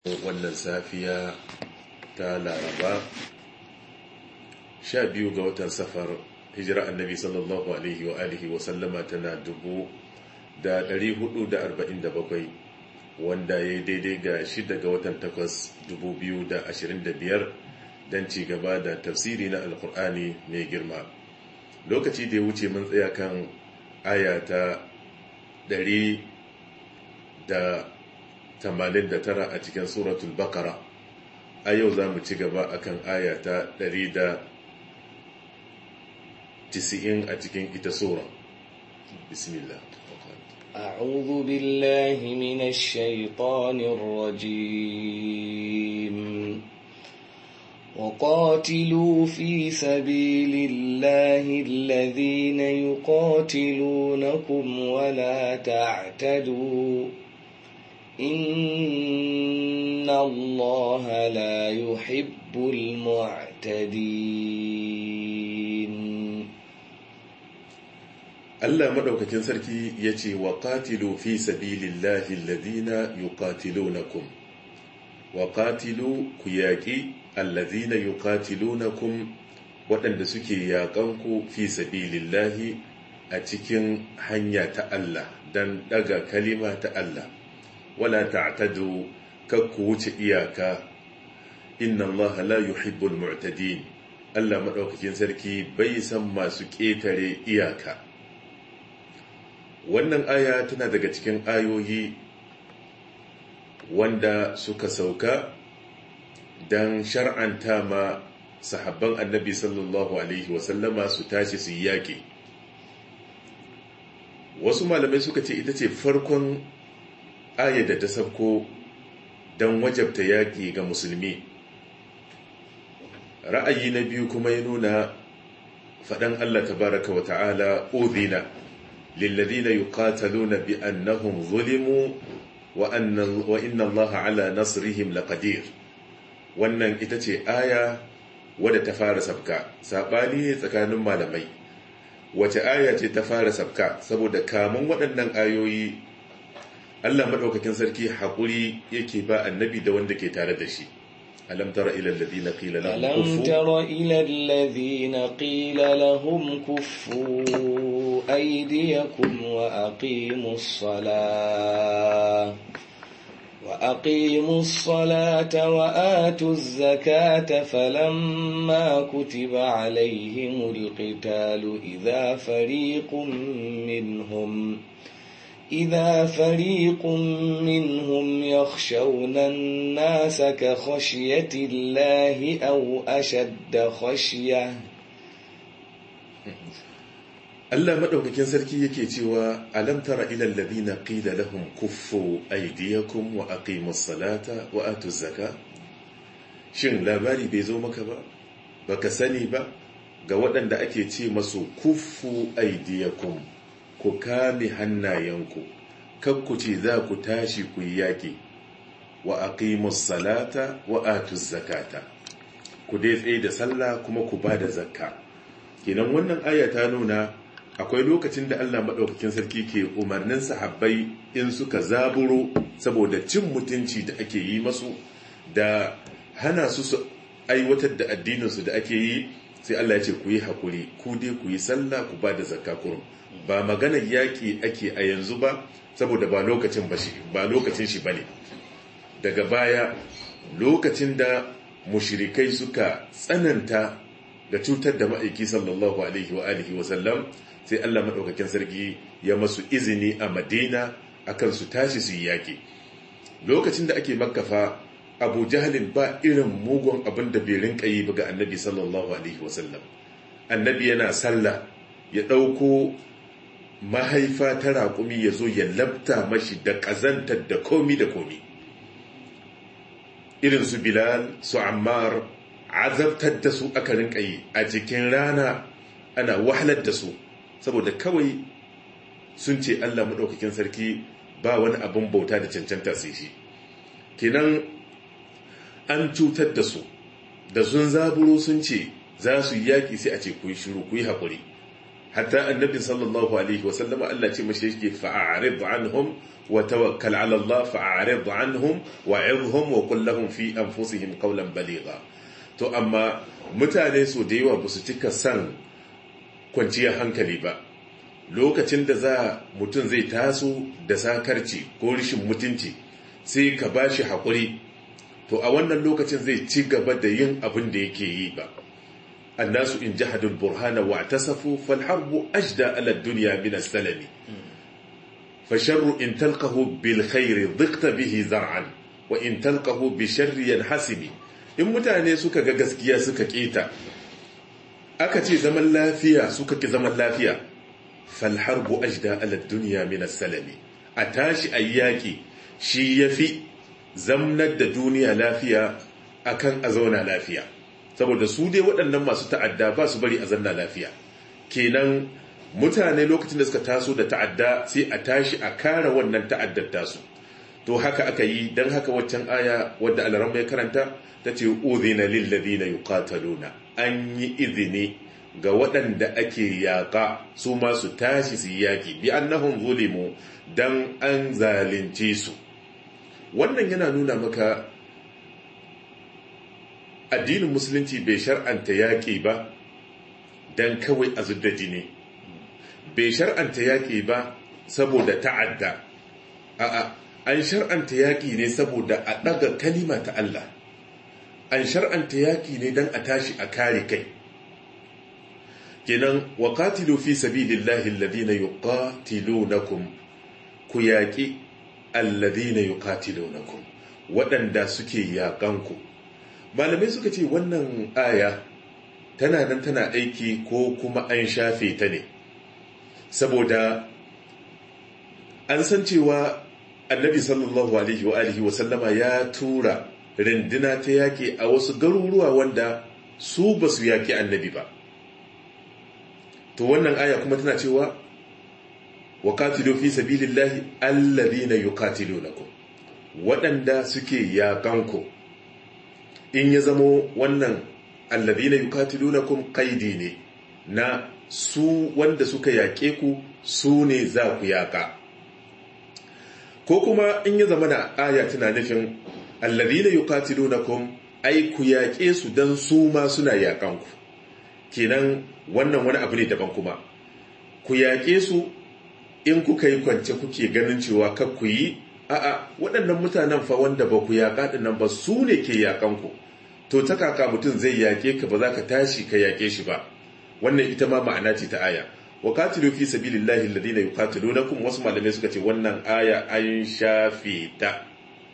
wannan safiya ta laraba sha biyu ga watan safar hijira annabi sallallahu alaihi wa alihi wa sallama tana dubu da dari hudu da arba'in da bakwai wanda ya yi daidai ga shida ga watan takwas dubu biyu da ashirin da biyar don ci gaba da tafsiri na alkur'ani mai girma lokaci da ya wuce mun tsaya kan aya ta dari da 89 a cikin suratul bakara a yau za mu ci gaba akan aya ta 190 a cikin ita sura bismillah أعوذ بالله من الشيطان الرجيم وقاتلوا في سبيل الله الذين يقاتلونكم ولا تعتدوا إن الله لا يحب المعتدين Allah madaukakin sarki ya ce wa qatilu fi sabilillahi alladhina yuqatilunakum wa qatilu ku yaƙi alladhina yuqatilunakum waɗanda suke yaƙanku fi sabilillahi a cikin hanya ta Allah dan ɗaga kalima ta Allah wala ta'tadu kakku wuce iyaka inna Allah la yuhibbul mu'tadin Allah madaukakin sarki bai san masu ƙetare iyaka wannan aya tana daga cikin ayoyi wanda suka sauka dan shar'anta ma sahabban annabi sallallahu alaihi wasallama su tashi su yaƙi wasu malamai suka ce ita ce farkon aya da ta sauko don wajabta yaƙi ga musulmi ra'ayi na biyu kuma ya nuna faɗan Allah tabaraka wa ta'ala udhina lilladhina yuqataluna bi annahum zulimu wa anna wa inna Allah ala nasrihim laqadir wannan ita ce aya wadda ta fara sabka sabani tsakanin malamai wace aya ce ta fara sabka saboda kamun waɗannan ayoyi Allah maɗaukakin sarki haƙuri yake ba annabi da wanda ke tare da shi. Alam tara ila alladhina qila lahum ألم تر إلى الذين قيل لهم كفوا أيديكم وأقيموا الصلاة وأقيموا الصلاة وآتوا الزكاة فلما كتب عليهم القتال إذا فريق منهم إذا فريق منهم يخشون الناس كخشية الله أو أشد خشية Allah madaukakin sarki yake cewa alam tara ila alladhina qila lahum kuffu aydiyakum wa aqimus salata wa atuz zaka shin labari bai zo maka ba baka sani ba ga waɗanda ake ce masu kuffu aydiyakum ku kame hannayenku kakku ce za ku tashi ku yi yaƙi wa aqimus salata wa atuz zakata ku dai tsaye da sallah kuma ku ba da zakka kenan wannan aya ta nuna akwai lokacin da Allah maɗaukakin sarki ke umarnin sahabbai in suka zaburo saboda cin mutunci da ake yi masu da hana su su aiwatar da addininsu da ake yi sai Allah ya ce ku yi haƙuri ku dai ku yi sallah ku ba da zakka kurum ba maganar yaƙi ake a yanzu ba saboda ba lokacin ba shi ba lokacin shi bane daga baya lokacin da mushrikai suka tsananta da cutar da ma'aiki sallallahu alaihi wa alihi wa sallam sai Allah madaukakin sarki ya masu izini a Madina akan su tashi su yi yaƙi lokacin da ake makkafa Abu Jahlin ba irin mugun abin da bai rinka yi ga Annabi sallallahu alaihi wa sallam Annabi yana sallah ya ɗauko mahaifa ta raƙumi ya zo ya labta mashi da ƙazantar da komi da komi irin su bilal su ammar azabtar da su aka rinka yi a cikin rana ana wahalar da su saboda kawai sun ce allah maɗaukakin sarki ba wani abin bauta da cancanta sai shi kenan an cutar da su da sun zaburo sun ce za su yi yaƙi sai a ce ku yi shiru ku yi haƙuri hatta annabi sallallahu alaihi wa sallama Allah ce mashi yake fa'arid anhum wa tawakkal ala Allah fa'arid anhum wa'idhum wa qul lahum fi anfusihim qawlan baligha to amma mutane so da yawa basu cika san kwanciyar hankali ba lokacin da za mutum zai taso da sakarci ko rishin mutunci sai ka bashi haƙuri to a wannan lokacin zai ci gaba da yin abin da yake yi ba annasu in jahadul burhana wa tasafu fal harbu ajda ala dunya min as-salami fa sharru in talqahu bil khairi dhiqta bihi zar'an wa in talqahu bi sharri yanhasimi in mutane suka ga gaskiya suka keta aka ce zaman lafiya suka ki zaman lafiya fal harbu ajda ala dunya min as-salami a tashi ayyaki shi yafi zamnar da duniya lafiya akan a zauna lafiya saboda su dai waɗannan masu ta'adda ba su bari a zanna lafiya kenan mutane lokacin da suka taso da ta'adda sai a tashi a kara wannan ta'addar tasu to haka aka yi don haka waccan aya wadda alaran ya karanta ta ce uzina lillazina yuqataluna an yi izini ga waɗanda ake yaƙa su ma su tashi su yaƙi bi annahum zulimu dan an zalunce su wannan yana nuna maka addinin musulunci bai shar'anta yaƙi ba don kawai a zudda jini bai shar'anta yaƙi ba saboda ta'adda a'a an shar'anta yaƙi ne saboda a ɗaga kalima ta Allah an shar'anta yaƙi ne don a tashi a kare kai kenan wa qatilu fi sabilillahi alladhina yuqatilunakum ku yaƙi alladhina yuqatilunakum waɗanda suke yaƙanku malamai suka ce wannan aya tana nan tana aiki ko kuma an shafe ta ne saboda an san cewa annabi sallallahu alaihi wa alihi wa sallama ya tura rinduna ta yaƙi a wasu garuruwa wanda su ba su yaƙi annabi ba to wannan aya kuma tana cewa wa qatilu fi sabilillahi alladhina yuqatilunakum waɗanda suke yaƙanku in ya zamo wannan alladhina yuqatilunakum qaidi ne na su wanda suka yaƙe ku su ne za ku yaƙa ko kuma in ya zama na aya tana nufin alladhina yuqatilunakum ai ku yaƙe su dan su ma suna yaƙan ku kenan wannan wani abu ne daban kuma ku yaƙe su in kuka yi kwance kuke ganin cewa kar ku yi a'a waɗannan mutanen fa wanda ba ku yaƙa ɗin nan ba su ne ke yaƙan ku to ta kaka mutum zai yaƙe ka ba za ka tashi ka yaƙe shi ba wannan ita ma ma'ana ce ta aya wa qatilu fi sabilillahi alladhina yuqatilunakum wasu malamai suka ce wannan aya an shafe ta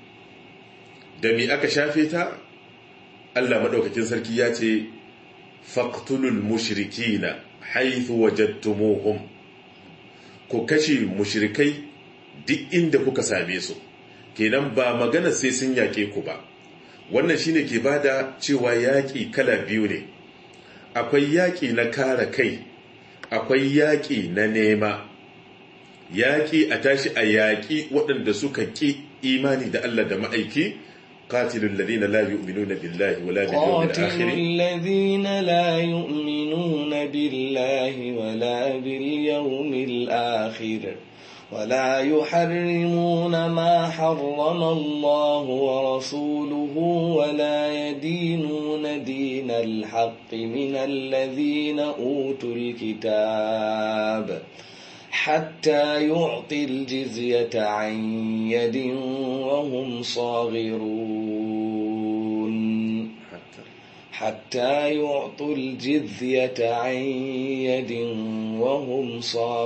da me aka shafe ta Allah madaukakin sarki ya ce faqtulul mushrikina haythu wajadtumuhum ku kashe mushrikai duk inda kuka same su kenan ba magana sai sun yaƙe ku ba wannan shine ke bada cewa yaƙi kala biyu ne akwai yaƙi na kare kai akwai yaƙi na nema yaƙi a tashi a yaƙi waɗanda suka ƙi imani da Allah da ma'aiki قاتلوا الذين لا يؤمنون بالله ولا باليوم الآخر قاتلوا الذين لا يؤمنون بالله ولا باليوم الآخر ولا يحرمون ما حرم الله ورسوله ولا يدينون دين الحق من الذين أوتوا الكتاب حتى يعطي الجزية عن يد وهم صاغرون حتى يعطوا الجزية عن يد وهم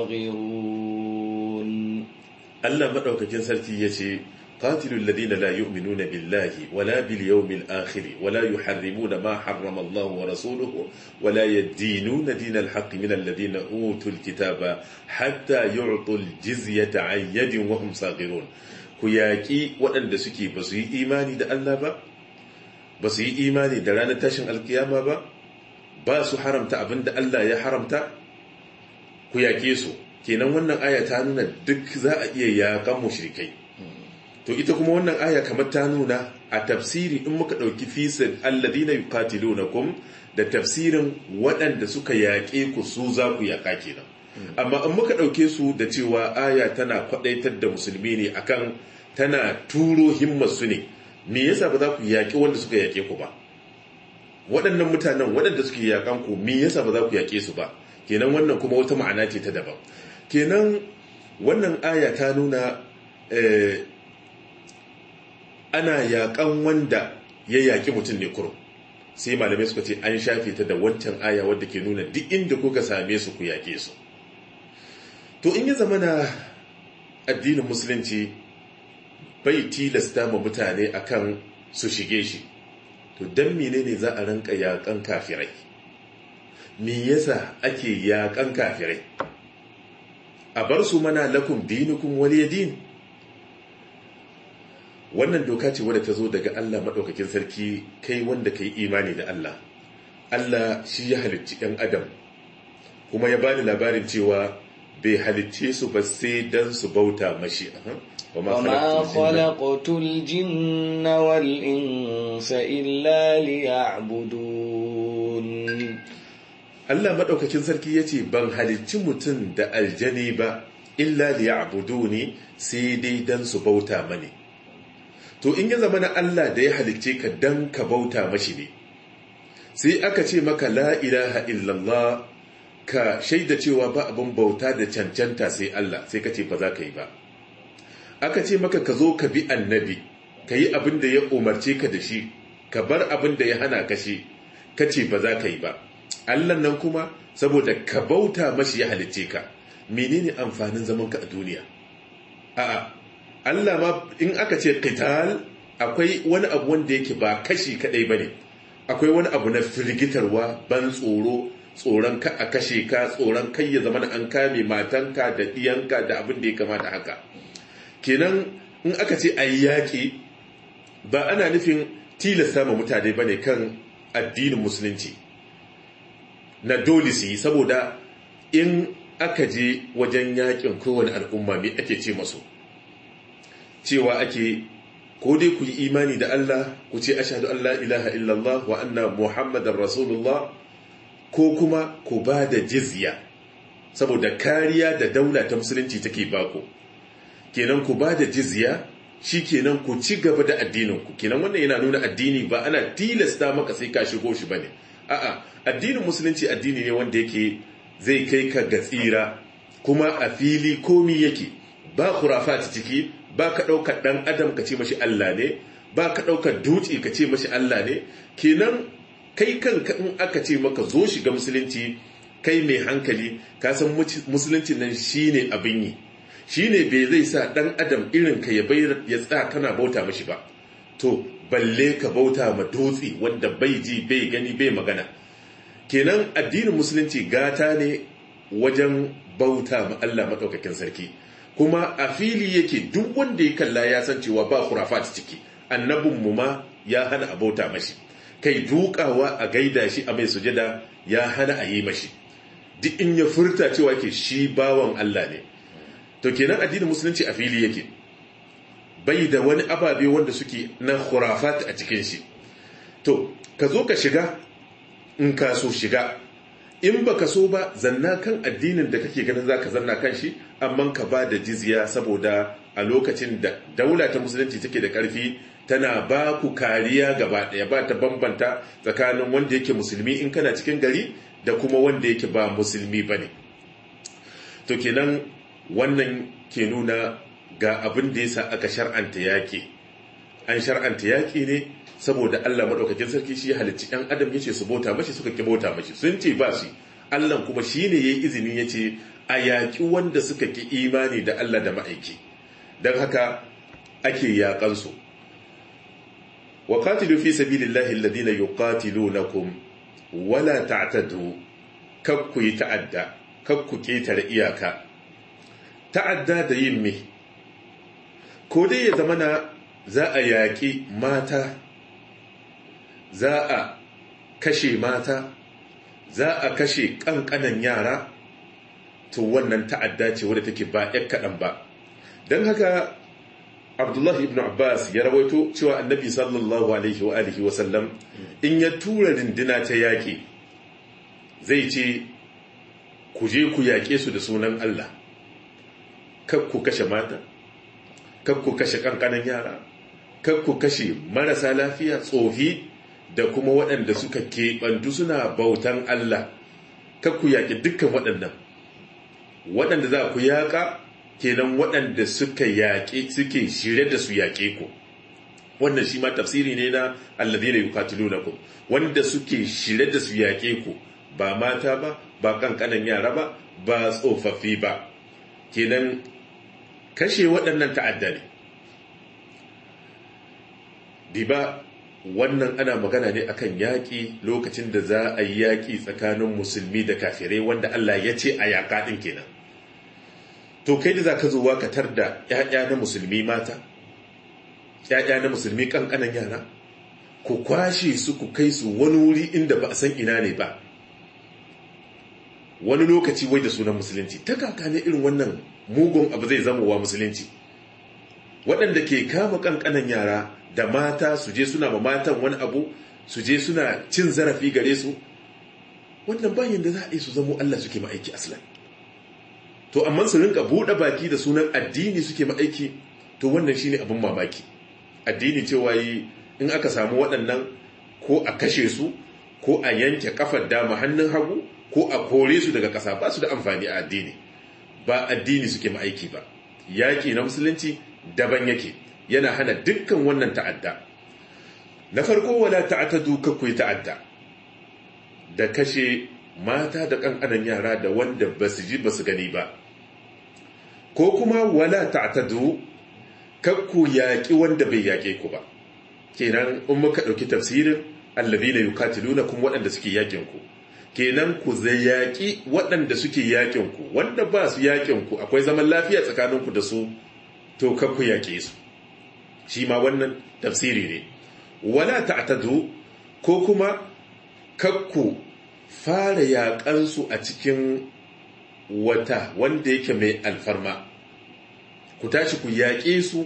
صاغرون Allah madaukakin sarki yace qatilul ladina la yu'minuna billahi wala bil yawmil akhir wala yuharrimuna ma harrama Allah wa rasuluhu wala yadinuna dinal haqqi min alladhina utul kitaba hatta yu'tul jizyata an yadin wa hum saghirun ku yaki waɗanda suke ba su yi imani da Allah ba ba su yi imani da ranar tashin alkiyama ba ba su haramta abinda Allah ya haramta ku yake su kenan wannan aya ta nuna duk za a iya yakan mushrikai to ita kuma wannan aya kamar ta nuna a tafsiri in muka ɗauki fisin alladina yuqatilunakum da tafsirin waɗanda suka yaƙe ku su za ku yaƙa kenan amma in muka ɗauke su da cewa aya tana kwaɗaitar da musulmi ne akan tana turo himmar su ne me yasa ba za ku yaƙi wanda suka yaƙe ku ba waɗannan mutanen waɗanda suke yaƙan ku me yasa ba za ku yaƙe su ba kenan wannan kuma wata ma'ana ce ta daban kenan wannan aya ta nuna ana yaƙan wanda ya yaƙi mutum ne kurum sai malamai suka ce an shafe ta da wancan aya wadda ke nuna duk inda kuka same su ku yaƙe su to in ya zama na addinin musulunci bai tilasta ma mutane akan su shige shi to don menene za a rinka yaƙan kafirai me yasa ake yaƙan kafirai a bar su mana lakum dinukum waliyadin wannan doka ce wadda ta zo daga Allah maɗaukakin sarki kai wanda ka yi imani da Allah Allah shi ya halicci ɗan adam kuma ya bani labarin cewa bai halicce su ba sai don su bauta mashi وما خلقت الجن والإنس إلا ليعبدون Allah maɗaukakin sarki ya ce ban halicci mutum da aljani ba illa liya'buduni sai dai don su bauta mani to in ya zama na Allah da ya halicce ka dan ka bauta mashi ne sai aka ce maka la ilaha illallah ka shaida cewa ba abin bauta da cancanta sai Allah sai ka ce ba za ka yi ba aka ce maka ka zo ka bi annabi ka yi abin da ya umarce ka da shi ka bar abin da ya hana ka shi ka ce ba za ka yi ba Allah nan kuma saboda ka bauta mashi ya halicce ka menene amfanin zaman ka a duniya a'a Allah ma in aka ce qital akwai wani abu wanda yake ba kashi kadai bane akwai wani abu na firgitarwa ban tsoro tsoron ka a kashe ka tsoron kai ya zama an kame matanka da diyanka da abin da ya kamata haka kenan in aka ce ayi yaki ba ana nufin tilasta ma mutane bane kan addinin musulunci na dole su yi saboda in aka je wajen yakin kowane al'umma me ake ce masu cewa ake ko dai ku yi imani da Allah ku ce ashhadu an la ilaha illallah wa anna muhammadar rasulullah ko kuma ku ba da jizya saboda kariya da daula ta musulunci take bako kenan ku ba da jizya shi kenan ku ci gaba da addininku kenan wannan yana nuna addini ba ana tilasta maka sai ka shigo shi bane a'a addinin musulunci addini ne wanda yake zai kai ka ga tsira kuma a fili komi yake ba khurafat ciki ba ka ɗaukar ɗan adam ka ce mashi Allah ne ba ka ɗaukar dutse ka ce mashi Allah ne kenan kai kanka in aka ce maka zo shiga musulunci kai mai hankali ka san musulunci nan shine abin yi shine bai zai sa ɗan adam irin ka ya bayar ya tsaya kana bauta mashi ba to balle ka bauta ma dutse wanda bai ji bai gani bai magana kenan addinin musulunci gata ne wajen bauta ma Allah maɗaukakin sarki kuma a fili yake duk wanda ya kalla ya san cewa ba khurafat ciki annabinmu ma ya hana a bauta mashi kai dukawa a gaida shi a mai sujada ya hana a yi mashi duk in ya furta cewa ke shi bawan Allah ne to kenan addinin musulunci a fili yake bai da wani ababe wanda suke na khurafat a cikin shi to ka zo ka shiga in ka so shiga in baka so ba zanna kan addinin da kake ganin zaka zanna kan shi amma ka ba da jizya saboda a lokacin da daula ta musulunci take da karfi tana ba ku kariya gaba daya ba ta bambanta tsakanin wanda yake musulmi in kana cikin gari da kuma wanda yake ba musulmi bane to kenan wannan ke nuna ga abin da yasa aka shar'anta yaki an shar'anta yaki ne saboda Allah madaukakin sarki shi ya halicci ɗan adam yace su bauta mashi suka ki bauta mashi sun ce ba shi Allah kuma shine yayi izini yace a yaki wanda suka ki imani da Allah da ma'aiki dan haka ake yakan su wa qatilu fi sabilillahi alladhina yuqatilunakum wala ta'tadu kakku yi ta'adda kakku ketare iyaka ta'adda da yin me ko dai ya zamana za a yaƙi mata za a kashe mata za a kashe ƙanƙanan yara to wannan ta'adda ce wadda take ba ‘yan kaɗan ba don haka abdullahi ibn abbas ya rawaito cewa annabi sallallahu alaihi wa alihi wa sallam in ya tura rindina ta yaƙi zai ce ku je ku yaƙe su da sunan Allah kak ku kashe mata kak ku kashe kankanan yara kak ku kashe marasa lafiya tsofi da kuma waɗanda suka keɓantu suna bautan Allah kak ku yaƙi dukkan waɗannan waɗanda za ku yaƙa kenan waɗanda suka yaƙe suke shirye da su yaƙe ku wannan shi ma tafsiri ne na alladhina yuqatilunakum wanda suke shirye da su yaƙe ku ba mata ba ba kankanan yara ba ba tsofaffi ba kenan kashe waɗannan ta'adda ne diba wannan ana magana ne akan yaƙi lokacin da za a yi yaƙi tsakanin musulmi da kafirai wanda Allah ya ce a yaƙa ɗin kenan to kai da za ka zuwa ka tar da ‘ya'ya na musulmi mata ‘ya'ya na musulmi ƙanƙanan yara ku kwashe su ku kai su wani wuri inda ba a san ina ne ba wani lokaci wai da sunan musulunci ta kaka ne irin wannan mugun abu zai zama wa musulunci waɗanda ke kama ƙanƙanan yara da mata su je suna ma matan wani abu su je suna cin zarafi gare su wannan bayan da za a yi su zamo Allah suke ma'aiki aslan to amma su rinka buɗe baki da sunan addini suke ma'aiki to wannan shine abin mamaki addini cewa yi in aka samu waɗannan ko a kashe su ko a yanke kafar dama hannun hagu ko a kore su daga ƙasa ba su da amfani a addini ba addini suke ma'aiki ba yaƙi na musulunci daban yake yana hana dukkan wannan ta'adda na farko wala ta'atadu kakwai ta'adda da kashe mata da ƙanƙanan yara da wanda ba su ji ba su gani ba ko kuma wala ta'atadu kakku yaƙi wanda bai yaƙe ku ba kenan in muka ɗauki tafsirin allazina yuqatiluna kuma waɗanda suke yaƙin ku kenan ku zai yaƙi waɗanda suke yaƙin ku wanda ba su yaƙin ku akwai zaman lafiya tsakanin ku da su to kakku yaƙe su shi ma wannan tafsiri ne wala ta'tadu ko kuma kakku fara yaƙansu a cikin wata wanda yake mai alfarma ku tashi ku yaƙe su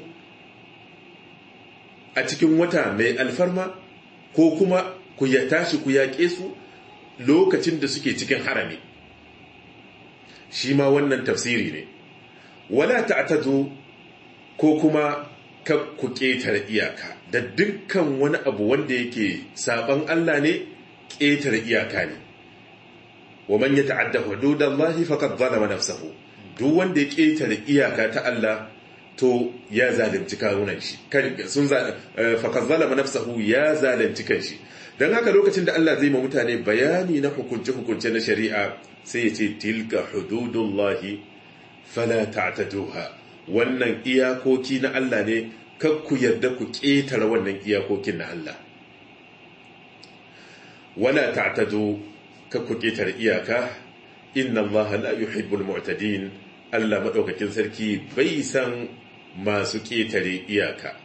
a cikin wata mai alfarma ko kuma ku ya tashi ku yaƙe su lokacin da suke cikin harami shi ma wannan tafsiri ne wala ta'tadu ko kuma ka ku ƙetare iyaka da dukkan wani abu wanda yake saban Allah ne ƙetare iyaka ne wa man yata'adda hududallahi faqad zalama nafsahu duk wanda ya ƙetare iyaka ta Allah to ya zalunci kawunan shi sun faqad zalama nafsahu ya zalunci kanshi dan haka lokacin da Allah zai ma mutane bayani na hukunce hukunce na shari'a sai ya ce tilka hududullahi fala ta'taduha wannan iyakoki na Allah ne kakku yarda ku ƙetare wannan iyakokin na Allah wala ta'tadu kakku ƙetare iyaka inna Allah la yuhibbul mu'tadin Allah madaukakin sarki bai san masu ƙetare iyaka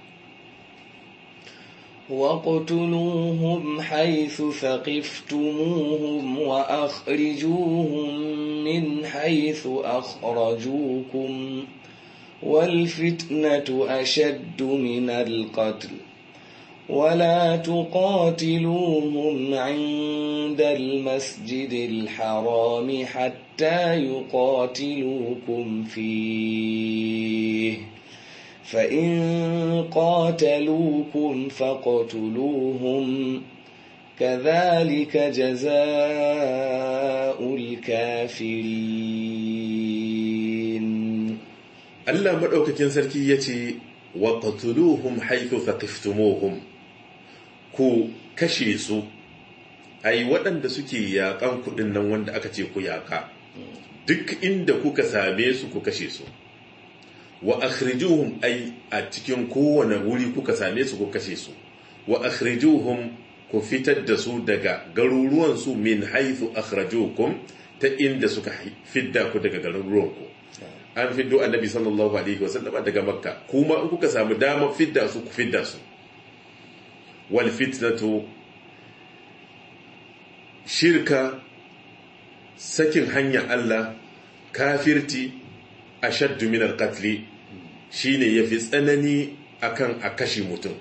واقتلوهم حيث ثقفتموهم وأخرجوهم من حيث أخرجوكم والفتنة أشد من القتل ولا تقاتلوهم عند المسجد الحرام حتى يقاتلوكم فيه فإن قاتلوكم فاقتلوهم كذلك جزاء الكافرين Allah maɗaukakin sarki ya ce wa qatuluhum haythu thaqiftumuhum ku kashe su ai waɗanda suke yaƙan kuɗin nan wanda aka ce ku yaƙa duk inda kuka same su ku kashe su wa akhrijuhum ai a cikin kowane wuri kuka same su ku kashe su wa akhrijuhum ku fitar da su daga garuruwan su min haythu akhrajukum ta inda suka fidda ku daga garuruwan ku an fiddo annabi sallallahu alaihi wasallam daga makka kuma in kuka samu dama fidda su ku fidda su wal fitnatu shirka sakin hanya Allah kafirti ashaddu min al qatl shine yafi tsanani akan a kashe mutum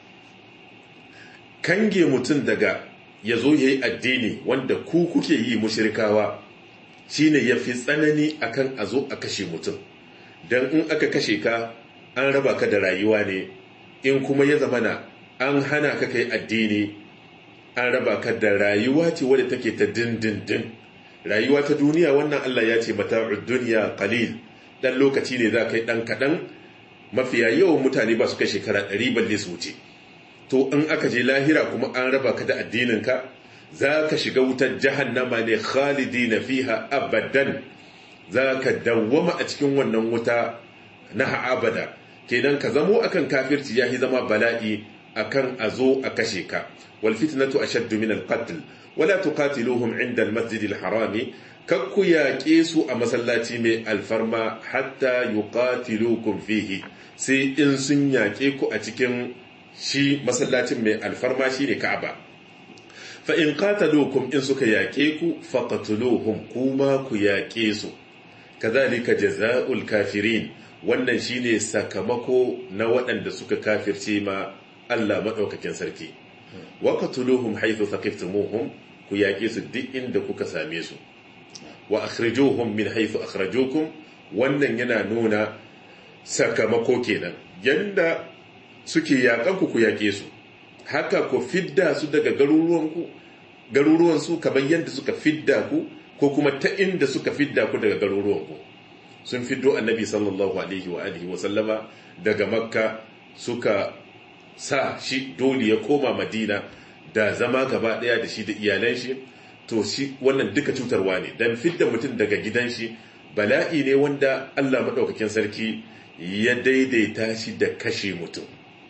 kange mutum daga ya zo ya yi addini wanda ku kuke yi mushirikawa shine ya fi tsanani akan a zo a kashe mutum don in aka kashe ka an raba ka da rayuwa ne in kuma ya zamana an hana ka kai addini an raba ka da rayuwa ce wadda take ta dindindin rayuwa ta duniya wannan Allah ya ce mata duniya qalil dan lokaci ne za ka yi dan kaɗan mafiya yawan mutane ba su kai shekara ɗari balle su wuce to in aka je lahira kuma an raba ka da addininka za ka shiga wutar jahannama ne khalidina fiha abadan za ka dawwama a cikin wannan wuta na abada kenan ka zamo akan kafirci yahi zama bala'i akan a zo a kashe ka wal fitnatu ashaddu min al qatl wala tuqatiluhum inda al masjid al harami kakku yaƙe su a masallaci mai alfarma hatta yuqatilukum fihi sai in sun yaƙe ku a cikin shi masallacin mai alfarma shine Ka'aba fa in qataluukum in suka yaƙe ku faqatuluhum kuma ku yaƙe su kazalika jazaa'ul kafirin wannan shine sakamako na waɗanda suka kafirce ma Allah madaukakin sarki waqatuluhum haythu thaqiftumuhum ku yaƙe su duk inda kuka same su wa akhrijuhum min haythu akhrajukum wannan yana nuna sakamako kenan yanda suke yakan ku ku yake su haka ku fidda su daga garuruwan ku garuruwan su kamar yanda suka fidda ku ko kuma ta inda suka fidda ku daga garuruwan ku sun fiddo annabi sallallahu alaihi wa alihi wa sallama daga makka suka sa shi dole ya koma madina da zama gaba daya da shi da iyalan shi to shi wannan duka cutarwa ne dan fidda mutum daga gidan shi bala'i ne wanda Allah madaukakin sarki ya daidaita shi da kashe mutum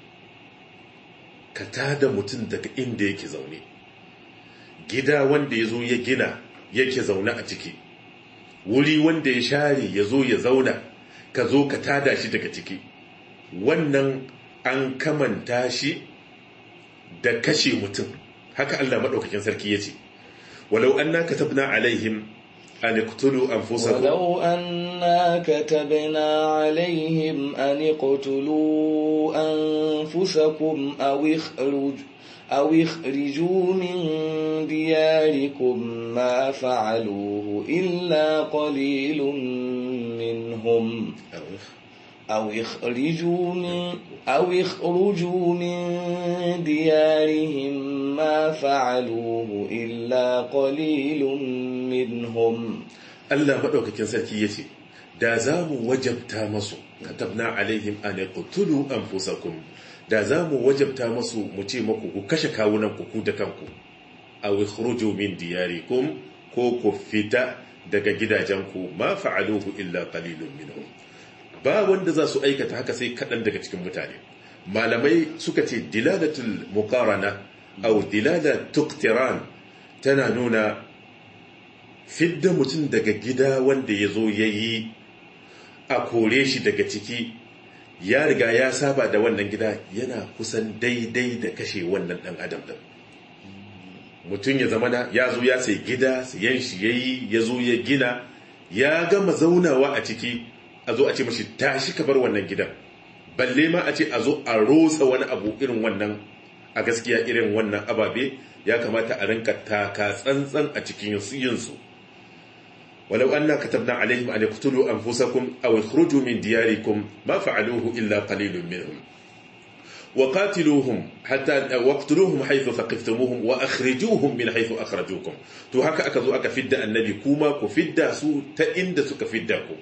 ka tada mutum daga inda yake zaune gida wanda ya zo ya gina yake zaune a ciki wuri wanda ya share ya zo ya zauna ka zo ka tada shi daga ciki wannan an kamanta shi da kashe mutum haka Allah maɗaukakin sarki ya ce ولو أنا كتبنا عليهم أن اقتلوا أنفسكم ولو أنا كتبنا عليهم أن اقتلوا أنفسكم أو اخرج أو اخرجوا من دياركم ما فعلوه إلا قليل منهم أو اخرجوا من أو اخرجوا من ديارهم ما فعلوه إلا قليل منهم Allah maɗaukakin sarki ya ce, Da za mu wajabta masu, katabna alaihim an yaqtulu anfusakum da za mu wajabta masu mu ce maku ku kashe kawunan ku da kanku aw ikhruju min diyarikum ko ku fita daga gidajenku ma fa'aluhu illa qalilun minhum ba wanda za su aikata haka sai kaɗan daga cikin mutane malamai suka ce dilalatul muqarana aw dilalatul tuqtiran tana nuna fidda mutum daga gida wanda ya zo ya yi a kore shi daga ciki ya riga ya saba da wannan gida yana kusan daidai da kashe wannan ɗan adam ɗin mutum ya zamana ya zo ya sai gida sayan shi ya yi ya zo ya gina ya gama zaunawa a ciki a zo a ce mashi tashi ka bar wannan gidan balle ma a ce a zo a rosa wani abu irin wannan a gaskiya irin wannan ababe ya kamata a rinka taka tsantsan a cikin yinsu ولو أن كتبنا عليهم أن يقتلوا أنفسكم أو يخرجوا من دياركم ما فعلوه إلا قليل منهم وقاتلوهم حتى واقتلوهم حيث ثقفتموهم وأخرجوهم من حيث أخرجوكم تو هكا أكذو أكا فدا النبي كوما كفدا سو تئند سك فداكم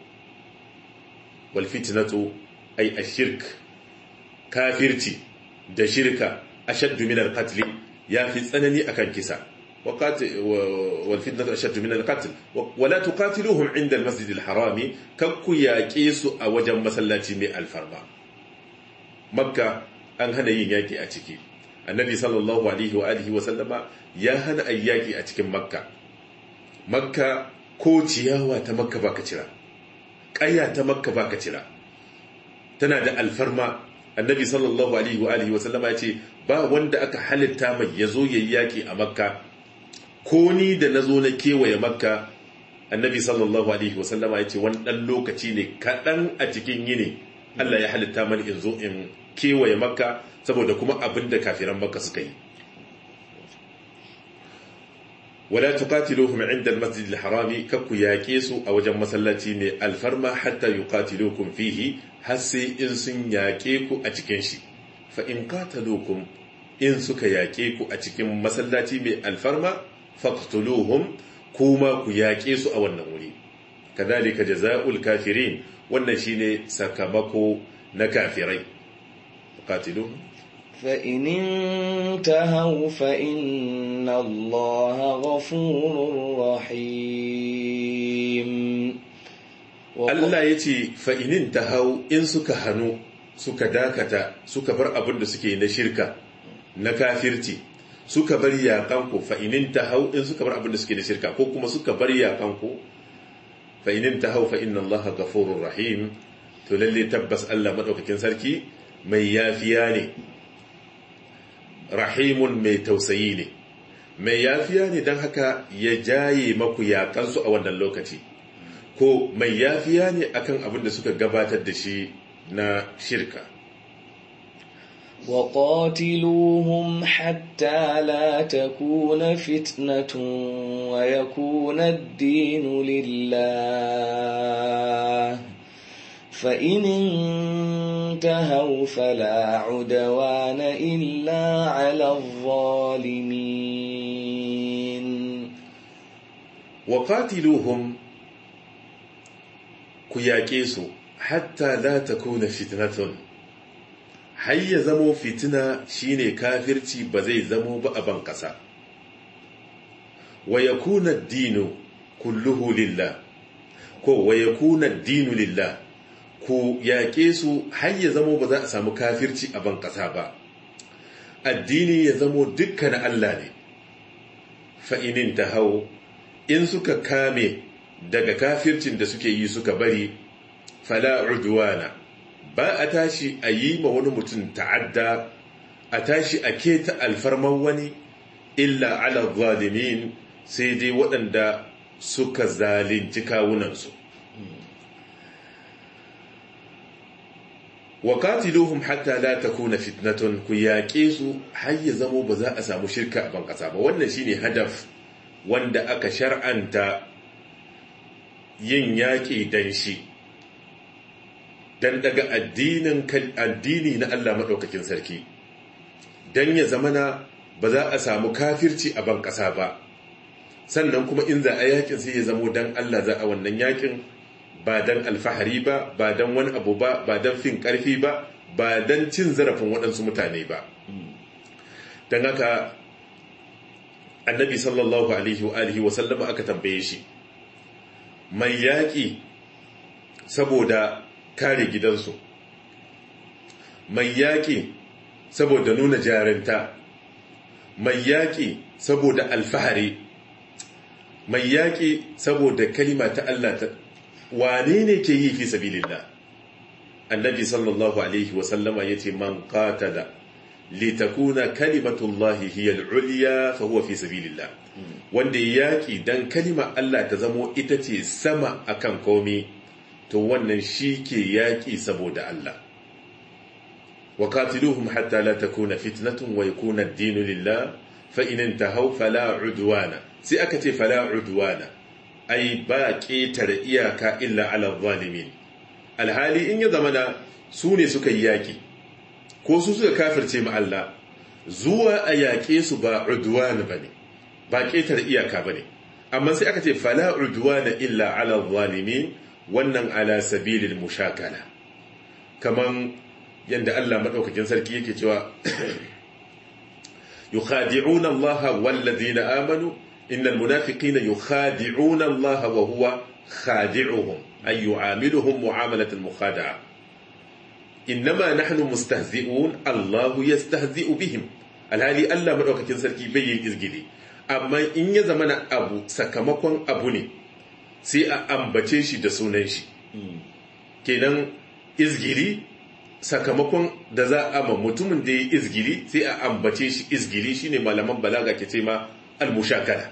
والفتنة أي الشرك كافرتي da shirka ashaddu min al-qatl ya fi tsanani akan kisa والفتنة أشد من القتل ولا تقاتلوهم عند المسجد الحرام ككو ياكيسو أوجم مسلاتي مي الفرما مكة أن هنا ياكي أتكي النبي صلى الله عليه وآله وسلم يا هنا أياكي أتكي مكة مكة ko ciyawa ta makka baka cira ƙaya ta makka baka cira tana da alfarma annabi sallallahu alaihi wa alihi wa sallama ya ce ba wanda aka halitta mai yazo yayi yaki a makka ko ni da na zo na kewaye makka annabi sallallahu alaihi wasallama ya ce wani ɗan lokaci ne kaɗan a cikin yini Allah ya halitta mani in zo in kewaye makka saboda kuma abin da kafiran makka suka yi wala tuqatiluhum inda al-masjid al-harami kakku yaƙe su a wajen masallaci mai alfarma hatta yuqatilukum fihi har sai in sun yaƙe ku a cikin shi fa in qataluukum in suka yaƙe ku a cikin masallaci mai alfarma faqtuluhum kuma ku yaƙe su a wannan wuri kadhalika jazaa'ul kafirin wannan shine sakamako na kafirai qatiluhum فإن انتهوا فإن الله غفور رحيم Allah ya ce fa'inin ta hau in suka hannu suka dakata suka bar abin da suke na shirka na kafirci suka bar yaƙanku fa'inin ta hau in suka bar abin da suke na shirka ko kuma suka bar yaƙanku fa'inin ta hau fa'in Allah gafurur rahim to lalle tabbas Allah maɗaukakin sarki mai yafiya ne rahimun mai tausayi ne mai yafiya ne don haka ya jaye maku yaƙansu a wannan lokaci ko mai yafiya ne akan abin da suka gabatar da shi na shirka وقاتلوهم حتى لا تكون فتنة ويكون الدين لله فإن انتهوا فلا عدوان إلا على الظالمين وقاتلوهم كياكيسو حتى لا تكون فتنة hayya zamo fitina shine kafirci ba zai zamo ba a ban kasa wa yakuna dinu kulluhu lillah ko wa yakuna dinu lillah ku yaƙe su har ya zamo ba za a samu kafirci a ban ƙasa ba addini ya zamo dukkan Allah ne fa'inin ta hau in suka kame daga kafircin da suke yi suka bari fala udwana ba a tashi a yi ma wani mutum ta'adda a tashi a keta alfarman wani illa ala zalimin sai dai waɗanda suka zalunci kawunansu wa qatiluhum hatta la takuna fitnatun ku yaƙe su har ya zamo ba za a samu shirka a bankasa ba wannan shine hadaf wanda aka shar'anta yin yaƙi dan shi dan daga addinin addini na Allah madaukakin sarki dan ya zamana ba za a samu kafirci a bankasa ba sannan kuma in za a yakin sai ya zamo dan Allah za a wannan yakin ba don alfahari ba ba don wani abu ba ba don fin karfi ba ba don cin zarafin waɗansu mutane ba don haka annabi sallallahu alaihi wa alihi wa sallama aka tambaye shi mai yaƙi saboda kare gidansu mai yaƙi saboda nuna jarinta mai yaƙi saboda alfahari mai yaƙi saboda kalima ta Allah ta wane ne ke yi fi sabilillah annabi sallallahu alaihi wasallama ya ce man qatala litakuna kalimatullahi hiya al-ulya fa huwa fi sabilillah wanda yaki dan kalima Allah ta zamo ita ce sama akan komi to wannan shi ke yaki saboda Allah wa qatiluhum hatta la takuna fitnatun wa yakuna ad-dinu lillah fa in intahaw fala udwana sai aka ce fala udwana ai ba ƙetare iyaka illa ala zalimin alhali in ya zamana su ne suka yi yaƙi ko su suka kafirce ma Allah zuwa a yaƙe su ba udwana bane ba ƙetare iyaka bane amma sai aka ce fala udwana illa ala zalimin wannan ala sabilil mushakala kaman yanda Allah madaukakin sarki yake cewa yukhadi'una Allah wal ladina amanu إن المنافقين يخادعون الله وهو خادعهم أي يعاملهم معاملة المخادعة إنما نحن مستهزئون الله يستهزئ بهم الهالي ألا من أوكا كنسركي بيين إزجلي أما إن يزمن أبو سكمكوان أبوني سي أمبتشي شي دسونان شي kenan izgili sakamakon da za a ma mutumin da ya izgili sai a ambace shi izgili shine malaman balaga ke ce ma al-mushakala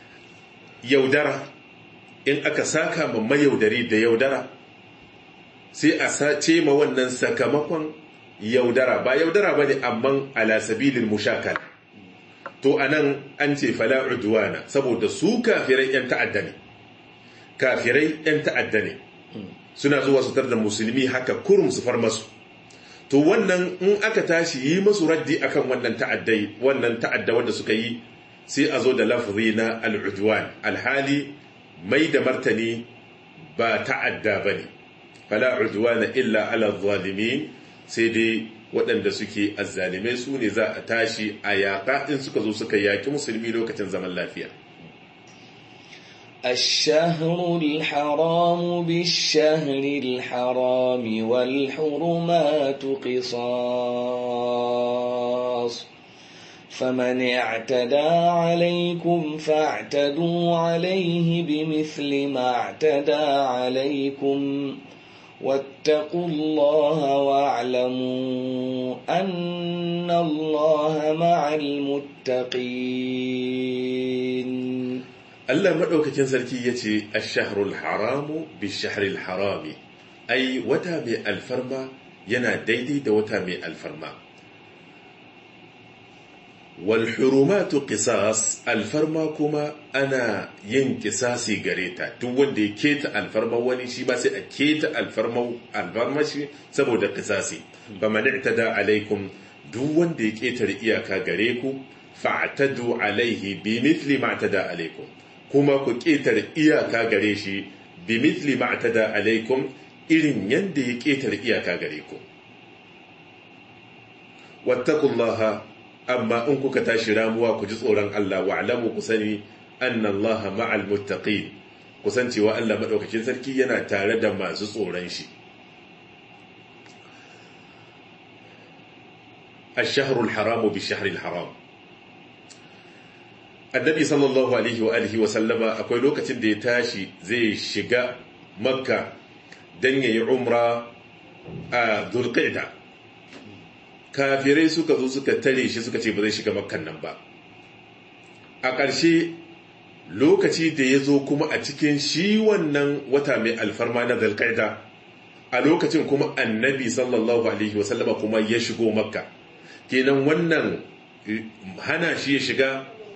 yaudara in aka saka ma mayaudari da yaudara sai a sace ma wannan sakamakon yaudara ba yaudara ba ne amma ala sabilin mushakal to anan an ce fala udwana saboda su kafirai yan ta'adda ne kafirai yan ta'adda ne suna zuwa su da musulmi haka kurum su far masu to wannan in aka tashi yi masu raddi akan wannan ta'addai wannan ta'adda wanda suka yi sai a zo da lafzi na al'udwan alhali mai da martani ba ta'adda ba ne fala udwana illa ala zalimin sai dai waɗanda suke azzalimai su ne za a tashi a yaƙa in suka zo suka yaƙi musulmi lokacin zaman lafiya الشهر الحرام بالشهر الحرام والحرمات قصاص فمن اعتدى عليكم فاعتدوا عليه بمثل ما اعتدى عليكم واتقوا الله واعلموا أن الله مع المتقين Allah maɗaukakin sarki ya ce, Ashahrul haramu bi shahril harami, ai, wata mai alfarma yana daidai da wata mai alfarma. Wal hurumatu qisas alfarma kuma ana yin kisasi gare ta, duk wanda ya keta alfarma wani shi ba sai a keta alfarma alfarma shi saboda kisasi. Ba mani da alaikum duk wanda ya ketare iyaka gare ku, fa'tadu alaihi bi mithli ma tada alaikum. kuma ku ƙetare iyaka gare shi bi mitli ma'tada alaikum irin yadda ya ƙetare iyaka gare ku wattaqullaha amma in kuka tashi ramuwa ku ji tsoron Allah wa alamu ku sani anna Allah ma'al muttaqin kusan cewa Allah madaukakin sarki yana tare da masu tsoron shi الشهر الحرام بالشهر الحرام annabi sallallahu alaihi wa alihi wa sallama akwai lokacin da ya tashi zai shiga makka don ya yi umra a zulqa'da kafirai suka zo suka tare shi suka ce ba zai shiga makkan nan ba a ƙarshe lokaci da ya zo kuma a cikin shi wannan wata mai alfarma na zulqa'da a lokacin kuma annabi sallallahu alaihi wa sallama kuma ya shigo makka kenan wannan hana shi ya shiga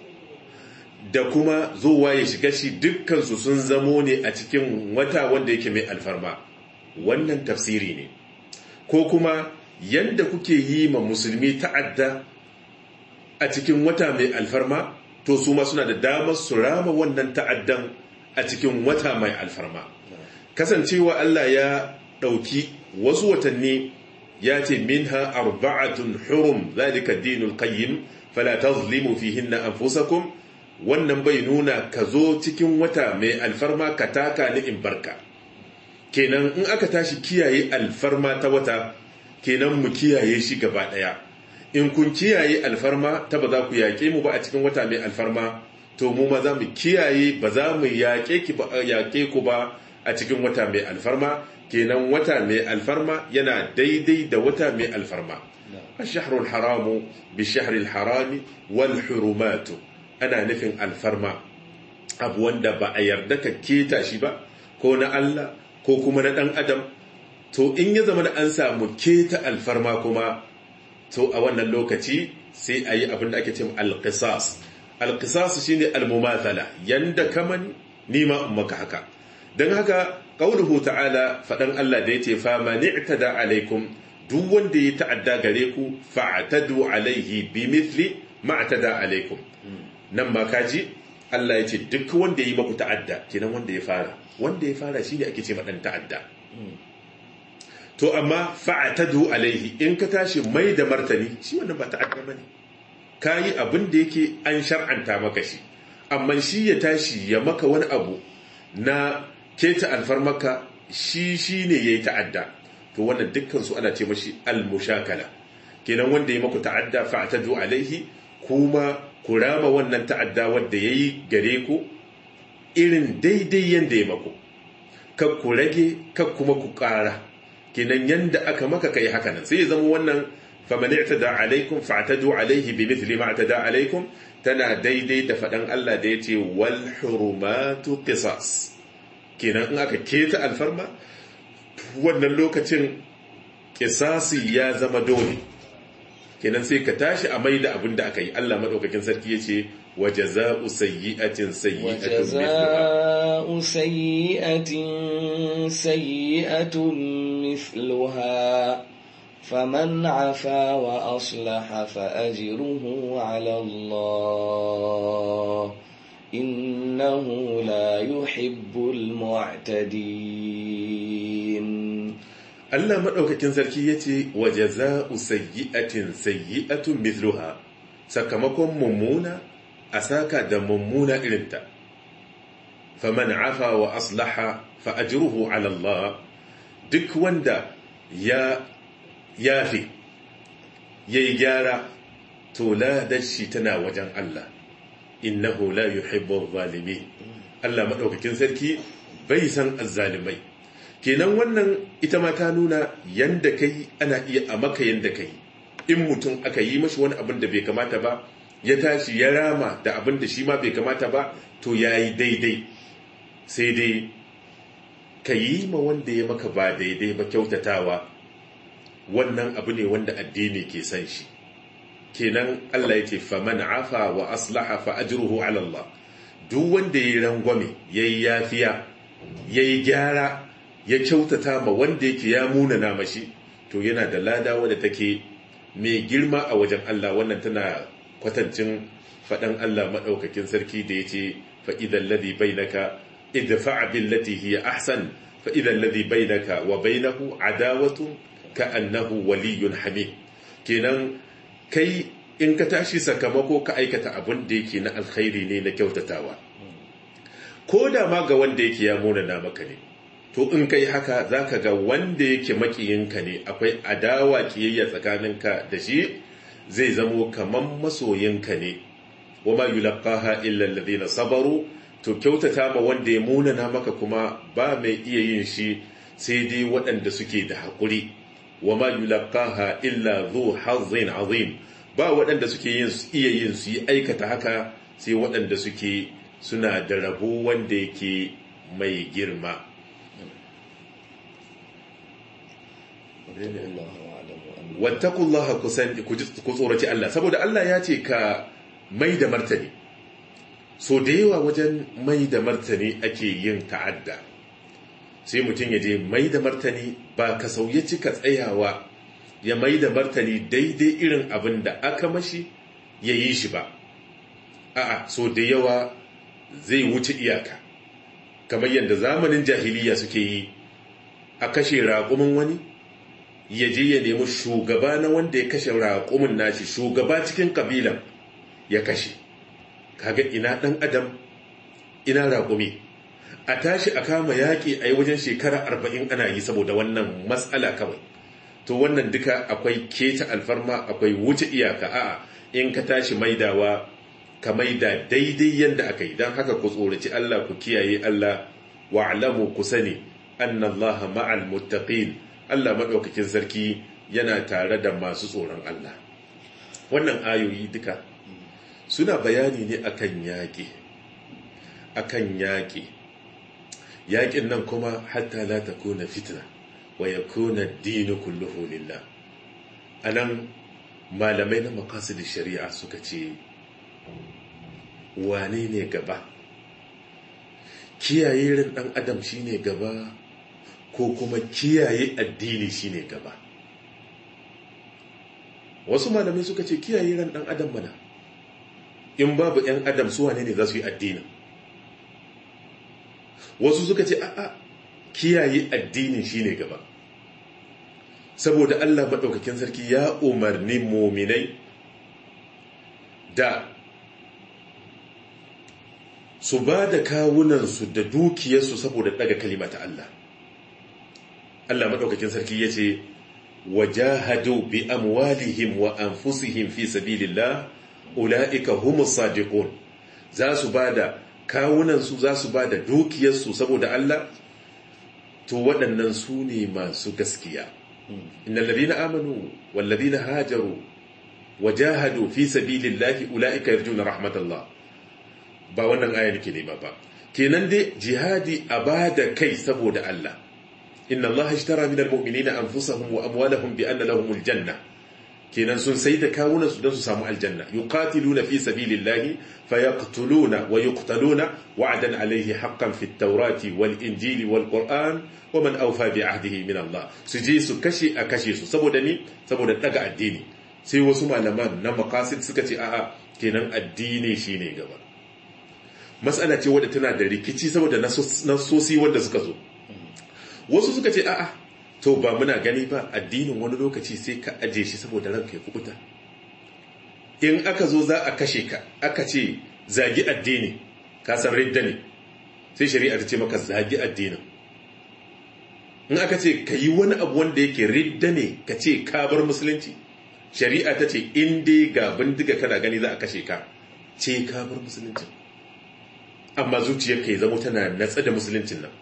da kuma zuwa ya shiga shi dukkansu sun zamo ne a cikin wata wanda yake mai alfarma wannan tafsiri ne ko kuma yadda kuke yi ma musulmi ta'adda a cikin wata mai alfarma to su ma suna da damar su rama wannan ta'addan a cikin wata mai alfarma kasancewa Allah ya ɗauki wasu watanni ya ce minha arba'atun hurum zalika dinul qayyim fala tazlimu fihinna anfusakum wannan bai nuna ka zo cikin wata mai alfarma ka taka ni in barka kenan in aka tashi kiyaye alfarma ta wata kenan mu kiyaye shi gaba daya in kun kiyaye alfarma ta ba za ku yaƙe mu ba a cikin wata mai alfarma to mu ma za mu kiyaye ba za mu yaƙe ku ba a cikin wata mai alfarma kenan wata mai alfarma yana daidai da wata mai alfarma الشهر الحرام بالشهر الحرام والحرمات ana nufin alfarma abu wanda ba a yarda ka keta shi ba ko na Allah ko kuma na ɗan adam to in ya zama da an samu keta alfarma kuma to a wannan lokaci sai a yi abin da ake cin alƙisas alƙisas shi ne almumathala yanda kaman nima in maka haka don haka ƙaunuhu ta'ala faɗan Allah da ya ce fama ni'tada alaikum duk wanda ya ta'adda gare ku fa'atadu alaihi bi mithli ma'tada alaikum nan ma kaji Allah ya ce duk wanda ya yi maku ta'adda kenan wanda ya fara wanda ya fara shine ake ce maɗan ta'adda to amma fa'atadu alaihi in ka tashi mai da martani shi wannan ba ta'adda bane kayi abin da yake an shar'anta maka shi amma shi ya tashi ya maka wani abu na keta alfarmaka shi shine yayi ta'adda to wannan dukkan su ana ce mashi al-mushakala kenan wanda ya maku ta'adda fa'atadu alaihi kuma ku rama wannan ta'adda wadda ya yi gare ku irin daidai yadda ya mako kak ku rage kak kuma ku ƙara kinan yadda aka maka kai haka nan sai ya zama wannan famani da alaikum fa'tadu alaihi bi mithli ma da alaikum tana daidai da faɗan Allah da ya ce wal hurumatu qisas kinan in aka keta alfarma wannan lokacin kisasi ya zama dole kenan sai ka tashi a mai da abin da aka yi Allah maɗaukakin sarki ya ce wa jaza'u sayyi'atin sayyi'atun وجزاء سيئة سيئة مثلها فمن عفا وأصلح فأجره على الله إنه لا يحب المعتدين Allah maɗaukakin sarki ya ce wa jaza'u sayyi'atin sayyi'atun mithluha sakamakon mummuna a saka da mummuna irinta faman afa wa aslaha fa ajruhu ala Allah duk wanda ya yafi yayi gyara to ladar shi tana wajen Allah innahu la yuhibbu adh-dhalimin Allah maɗaukakin sarki bai san azzalimai kenan wannan ita ma ta nuna yanda kai ana iya a maka yanda kai in mutum aka yi mashi wani abin da bai kamata ba ya tashi ya rama da abin da shi ma bai kamata ba to ya yi daidai sai dai ka yi ma wanda ya maka ba daidai ba kyautatawa wannan abu ne wanda addini ke san shi kenan Allah ya ce faman afa wa aslaha fa ajruhu ala Allah duk wanda ya yi rangwame yayi yafiya yayi gyara ya kyautata ma wanda yake ya munana mashi to yana da lada wadda take mai girma a wajen Allah wannan tana kwatancin faɗan Allah maɗaukakin sarki da ya ce fa'idan ladhi bainaka idfa billati hiya ahsan fa'idan ladhi bainaka wa bainahu adawatu ka annahu waliyyun hamid kenan kai in ka tashi sakamako ka aikata abin da yake na alkhairi ne na kyautatawa ko da ma ga wanda yake ya munana maka ne to in kai haka za ka ga wanda yake makiyinka ne akwai adawa kiyayya tsakaninka da shi zai zamo kaman masoyinka ne wa ma yulqaha illa alladhina sabaru to kyautata ma wanda ya munana maka kuma ba mai iya yin shi sai dai waɗanda suke da haƙuri wa ma yulqaha illa dhu hazzin azim ba waɗanda suke yin iya yin su yi aikata haka sai waɗanda suke suna da rabo wanda yake mai girma wattakullaha kusan ku tsoraci Allah saboda Allah ya ce ka mai da martani so da yawa wajen mai da martani ake yin ta'adda sai mutum ya je mai da martani ba ka sauye cika tsayawa ya mai da martani daidai irin abin da aka mashi ya yi shi ba a'a so da yawa zai wuce iyaka kamar yadda zamanin jahiliya suke yi a kashe raƙumin wani ya je ya nemi shugaba na wanda ya kashe raƙumin nashi shugaba cikin ƙabilan ya kashe kaga ina ɗan adam ina raƙumi a tashi a kama yaƙi a yi wajen shekara arba'in ana yi saboda wannan matsala kawai to wannan duka akwai keta alfarma akwai wuce iyaka a'a in ka tashi maidawa ka maida daidai yadda aka yi don haka ku tsoraci Allah ku kiyaye Allah wa'lamu ku sani annallaha ma'al muttaqin Allah maɗaukakin sarki yana tare da masu tsoron Allah. Wannan ayoyi duka suna bayani ne akan yaƙi, akan yaƙi. Yaƙin nan kuma hatta la ta kuna fitna wa ya kuna dini kulluhu lillah. A nan malamai na makasid shari'a suka ce, wane ne gaba? Kiyaye rin ɗan adam shine gaba ko kuma kiyaye addini shine gaba wasu malamai suka ce kiyaye ran dan adam mana in babu yan adam su wane ne za su yi addini wasu suka ce a'a kiyaye addinin shine gaba saboda Allah maɗaukakin sarki ya umarni muminai da su ba da kawunansu da dukiyarsu saboda daga kalimata Allah Allah maɗaukakin sarki ya ce wajahadu bi amwalihim wa anfusihim fi sabilillah ula'ika humus sadiqun za su bada kawunansu za su bada dukiyarsu saboda Allah to waɗannan su ne masu gaskiya innal ladina amanu wal ladina hajaru wajahadu fi sabilillahi ula'ika yarjuna rahmatallah ba wannan aya nake nema ba kenan dai jihadi a bada kai saboda Allah inna Allah ishtara min almu'minina anfusahum wa amwalahum bi anna lahumul janna kenan sun sai da kawunan su don su samu aljanna yuqatiluna fi sabilillahi fayaqtuluna wa yuqtaluna wa'dan alayhi haqqan fit tawrati wal injili wal qur'an wa man awfa bi ahdihi min Allah su je su kashe a kashe su saboda ni saboda daga addini sai wasu malaman na maqasid suka ce a'a kenan addini shine gaba matsala ce wadda tana da rikici saboda nasosi wanda suka zo wasu suka ce a'a to ba muna gani ba addinin wani lokaci sai ka aje shi saboda ranka ya kubuta in aka zo za a kashe ka aka ce zagi addini ka san ridda ne sai shari'a ta ce maka zagi addinin in aka ce ka yi wani abu wanda yake ridda ne ka ce ka bar musulunci shari'a ta ce in dai ga bindiga kana gani za a kashe ka ce ka bar musulunci amma zuciyarka ya zama tana natsa da musuluncin nan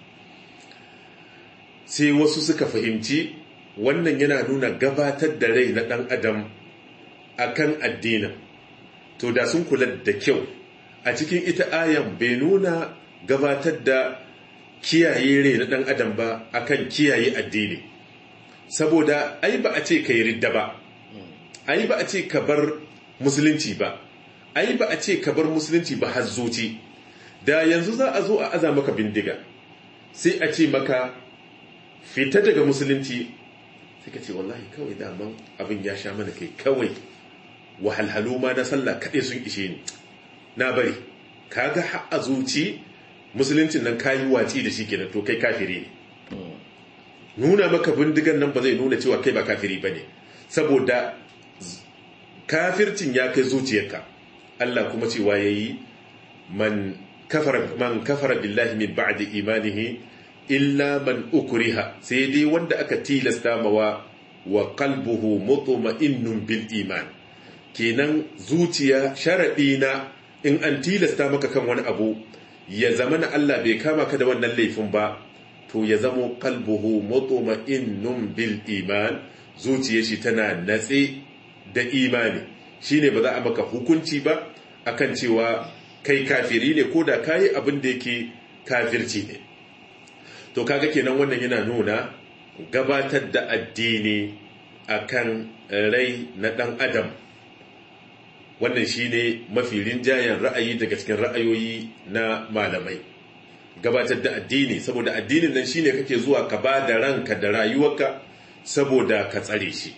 sai wasu suka fahimci wannan yana nuna gabatar da rai na ɗan adam akan addinin to da sun kula da kyau a cikin ita ayan bai nuna gabatar da kiyaye rai na ɗan adam ba akan kiyaye addini saboda ai ba a ce ka yi ridda ba ai ba a ce ka bar musulunci ba ai ba a ce ka bar musulunci ba har zuci da yanzu za a zo a aza maka bindiga sai a ce maka fita daga musulunci sai ka ce wallahi kawai daman abin ya sha mana kai kawai wahalhalu ma na sallah kaɗai sun ishe ni na bari kaga har a zuci musuluncin nan kayi watsi da shi kenan to kai kafiri ne nuna maka bindigan nan ba zai nuna cewa kai ba kafiri ba ne saboda kafircin ya kai zuciyarka Allah kuma cewa ya yi man kafara billahi min ba'di imanihi illa man ukriha sai dai wanda aka tilasta mawa wa qalbuhu mutma'innun bil iman kenan zuciya sharadi na in an tilasta maka kan wani abu ya zama na Allah bai kama ka da wannan laifin ba to ya zamo qalbuhu mutma'innun bil iman zuciyar shi tana natse da imani shine ba za a maka hukunci ba akan cewa kai kafiri ne ko da kayi abin da yake kafirci ne to kaga kenan wannan yana nuna gabatar da addini akan rai na dan adam wannan shine mafi rinjayen ra'ayi daga cikin ra'ayoyi na malamai gabatar da addini saboda addinin nan shine kake zuwa ka ba da ranka da rayuwarka saboda ka tsare shi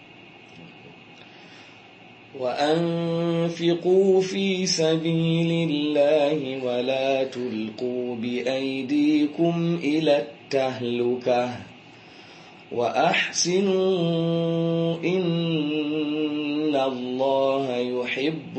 وأنفقوا في سبيل الله ولا تلقوا بأيديكم إلى التهلكة وأحسنوا إن الله يحب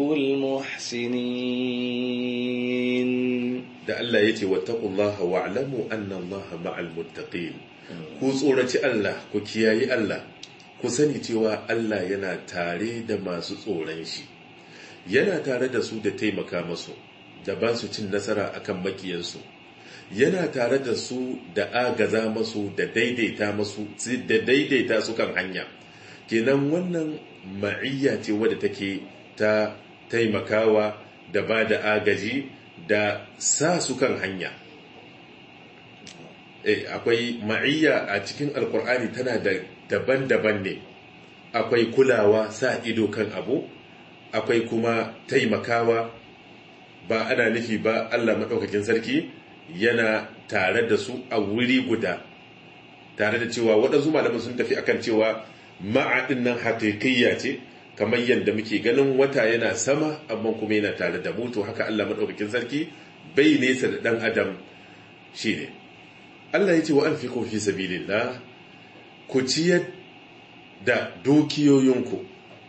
المحسنين da Allah ya ce wattaqullaha wa'lamu anna Allaha ma'al muttaqin ku tsoraci Allah ku kiyayi Allah ku sani cewa Allah yana tare da masu tsoron shi yana tare da su da taimaka masu da ba su cin nasara akan makiyansu yana tare da su da agaza masu da daidaita masu da daidaita su kan hanya kenan wannan ma'iyya ce wadda take ta taimakawa da ba da agaji da sa su kan hanya akwai ma'iyya a cikin alkur'ani tana da daban-daban ne akwai kulawa sa ido kan abu akwai kuma taimakawa ba ana nufi ba Allah maɗaukakin sarki yana tare da su a wuri guda tare da cewa waɗansu malaman sun tafi akan cewa ma'adin nan haƙiƙiyya ce kamar yadda muke ganin wata yana sama amma kuma yana tare da mutu haka Allah maɗaukakin sarki bai nesa da ɗan adam shi ne Allah ya ce wa an fi fi sabilillah ku ciyar da dukiyoyinku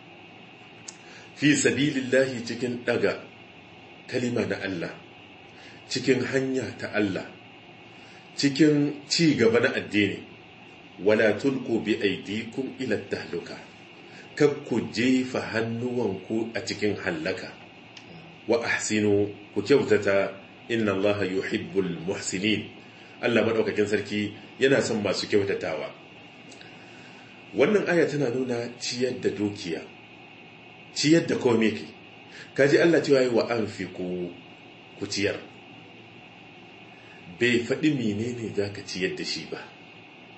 fi sabilillahi cikin daga kalima na Allah cikin hanya ta Allah cikin ci gaba na addini wala tulku bi aidikum ila tahluka kab ku jefa hannuwanku a cikin hallaka wa ahsinu ku kyautata inna Allah yuhibbul muhsinin Allah madaukakin sarki yana son masu kyautatawa wannan aya tana nuna ciyar da dukiya ciyar da kome ke kaji Allah cewa yi wa an fi ku ciyar bai faɗi menene za ka ciyar da shi ba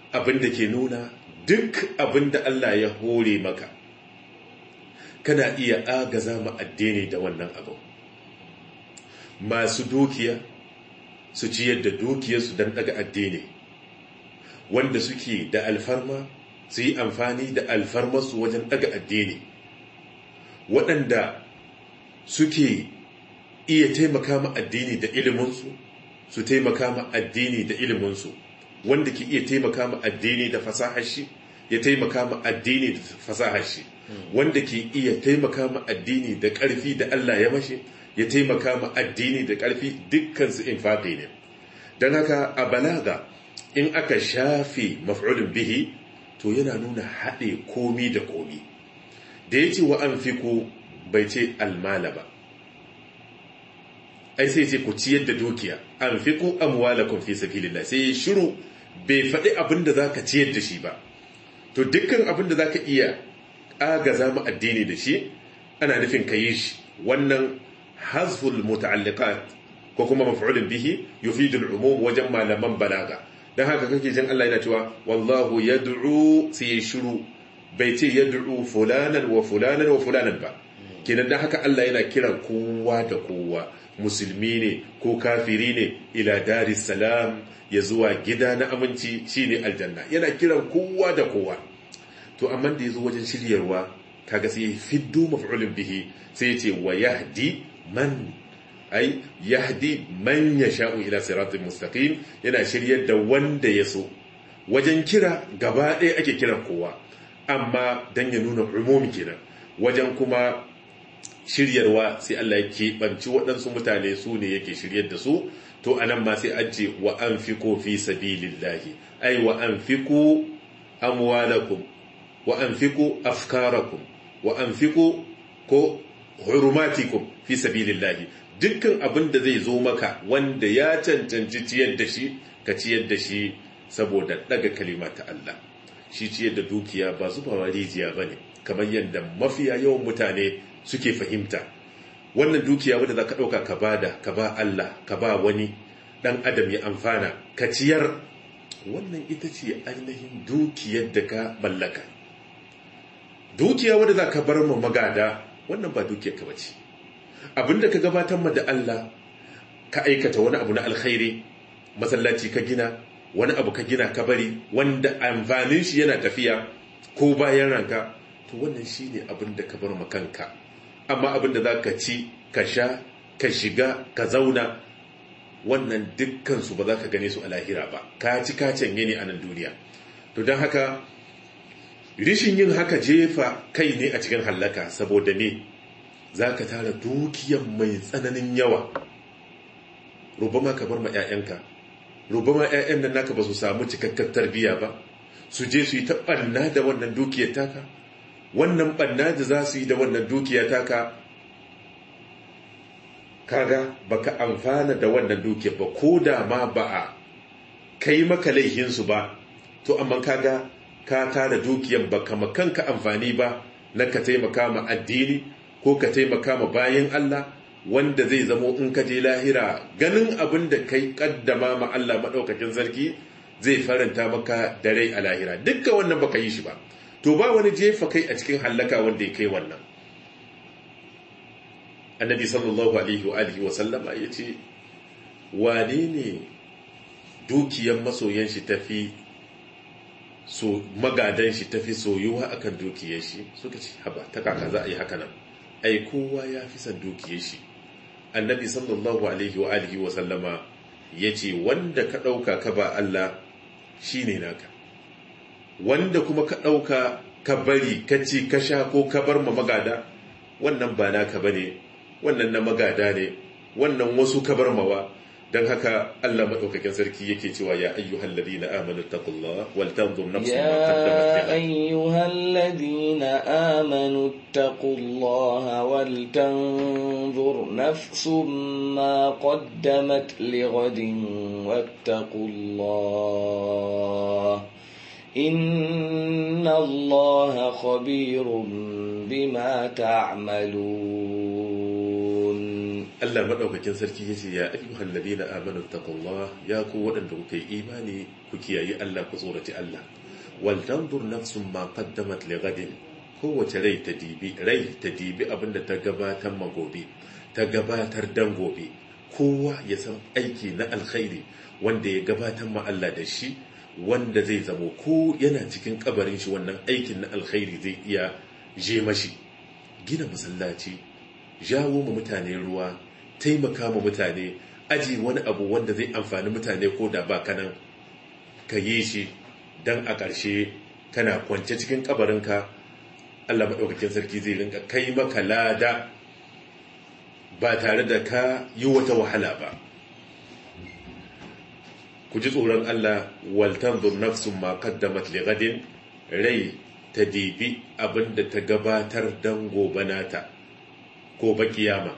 abin da ke nuna duk abin da Allah ya hore maka kana iya agaza ma addini da wannan abu masu dukiya su ciyar da dukiyarsu don daga addini wanda suke da alfarma su yi amfani da alfarmarsu wajen daga addini waɗanda suke iya taimaka ma addini da iliminsu su taimaka ma addini da iliminsu wanda ke iya taimaka ma addini da fasahar shi ya taimaka ma addini da fasahar shi wanda ke iya taimaka ma addini da ƙarfi da Allah ya mashi ya taimaka ma addini da ƙarfi dukkansu infaqi ne don haka a balaga in aka shafe maf'ulun bihi to yana nuna haɗe komi da komi da ya ce wa an bai ce almala ba ai sai ce ku ciyar da dukiya an fi ku amwalakum fi sabilillah sai ya shiru bai faɗi abin da zaka ciyar da shi ba to dukkan abin da zaka iya agaza mu addini da shi ana nufin ka yi shi wannan hazful muta'alliqat ko kuma maf'ulun bihi yufidu al-umum wajen malaman balaga dan haka kake jin Allah yana cewa wallahu yad'u sai ya shiru bai ce yad'u fulanan wa fulanan wa fulanan ba kenan dan haka Allah yana kiran kowa da kowa musulmi ne ko kafiri ne ila daris salam ya zuwa gida na aminci shine aljanna yana kiran kowa da kowa to amma da yazo wajen shiryarwa kaga sai fiddu maf'ulun bihi sai yace wa yahdi man ai yahdi man yasha'u ila siratin mustaqim yana shiryar da wanda ya so wajen kira gaba ɗaya ake kiran kowa amma dan ya nuna umumi kenan wajen kuma shiryarwa sai Allah ya keɓanci waɗansu mutane su ne yake shiryar da su to anan ma sai an ce wa an fi ko fi sabilillahi ai wa an fi ko amwalakum wa an fi ko afkarakum wa an fi ko ko hurumatikum fi sabilillahi dukkan abin da zai zo maka wanda ya cancanci ciyar da shi ka ciyar da shi saboda daga kalima ta Allah shi ciyar da dukiya ba zubawa rijiya bane kamar yadda mafiya yawan mutane suke fahimta wannan dukiya wadda za ka ɗauka ka ba da ka ba Allah ka ba wani ɗan adam ya amfana ka ciyar wannan ita ce ainihin dukiyar da ka mallaka dukiya wadda za ka bar ma magada wannan ba dukiyar ka bace abinda ka gabatar ma da Allah ka aikata wani abu na alkhairi masallaci ka gina wani abu ka gina ka bari wanda amfanin shi yana tafiya ko bayan ranka to wannan shine abin da ka bar ma kanka amma abin da za ka ci ka sha ka shiga ka zauna wannan dukkansu ba za ka gane su a lahira ba ka ci ka canye ne a nan duniya to don haka rishin yin haka jefa kai ne a cikin hallaka saboda ne za ka tara dukiyan mai tsananin yawa rubama ka bar ma 'ya'yanka rubama 'ya'yan nan naka ba su samu cikakkar tarbiyya ba su je su yi ta ɓanna da wannan dukiyar taka wannan ɓanna da za su yi da wannan dukiya taka kaga baka amfana da wannan dukiya ba ko da ma ba a kai maka laihinsu ba to amma kaga ka tara dukiyar baka makanka amfani ba na ka taimaka ma addini ko ka taimaka ma bayan Allah wanda zai zamo in ka je lahira ganin abin da kai kaddama ma Allah maɗaukakin sarki zai faranta maka da rai a lahira dukkan wannan baka yi shi ba to ba wani jefa kai a cikin hallaka wanda ya kai wannan annabi sallallahu alaihi wa alihi wa sallama ya ce wane ne dukiyar masoyan shi tafi so magadan shi tafi soyuwa akan dukiyar shi suka ce haba ta kaka za a yi haka nan ai kowa ya fi son dukiyar shi annabi sallallahu alaihi wa alihi wa sallama ya ce wanda ka ɗauka ka ba Allah shine naka wanda kuma ka ɗauka ka bari ka ci ka sha ko ka bar ma magada wannan ba naka ba ne wannan na magada ne wannan wasu ka bar mawa don haka Allah maɗaukakin sarki yake cewa ya ayyuhal ladina amanu taqullah wal tanzur nafsun ma qaddamat يا أيها الذين آمنوا اتقوا الله ولتنظر نفس ما قدمت لغد واتقوا الله إن الله خبير بما تعملون Allah madaukakin sarki yace ya ayyuhal ladina amanu taqullah ya ku waɗanda kuka yi imani ku kiyayi Allah ku tsoraci Allah wal tanzur nafsun ma qaddamat li ghadin kowace rai ta dibi rai ta dibi abinda ta gabatar ma gobe ta gabatar dan gobe kowa ya san aiki na alkhairi wanda ya gabatar ma Allah da shi wanda zai zamo ko yana cikin kabarin shi wannan aikin na alkhairi zai iya je mashi gina masallaci jawo ma mutane ruwa taimaka ma mutane aji wani abu wanda zai amfani mutane ko da ba kanan ka yi shi don a ƙarshe kana kwance cikin kabarinka Allah maɗaukakin sarki zai rinka kai maka lada ba tare da ka yi wata wahala ba ku ji tsoron Allah waltan nafsun ma qaddamat li gadin rai ta dibi abinda ta gabatar dan gobe nata gobe kiyama